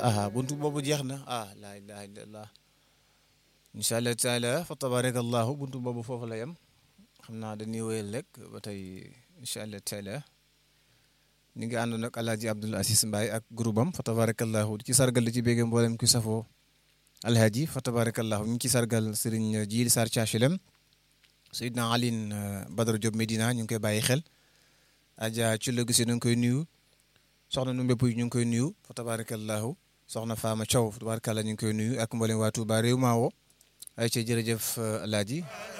ah buntu boobu jeex na ah laa ilaha illallah incha allah taala fa tabarakallahu buntu boobu foofu la yem xam naa dañuy wéyal rek ba tey incha allah taala ñu ngi àndoon ak alhaji Abdoul Aziz Mbaye ak groupe am fa tabarakallahu ci sargal di ci bégge mboolem ki safoo alhaji fa tabarakallahu ñu ngi ci sargal Serigne Djili Sarr Thiachilem Seydina Aline Badara Diop Medina ñu ngi koy bàyyi xel Adja ci la gisee ñu ngi koy nuyu soxna nu mbépp ñu ngi koy nuyu fa tabarakallahu soxna Fama Thiaw fa tabarakallah ñu ngi koy nuyu ak mboolem waa Touba réew maa woo ay ca jërëjëf alaaji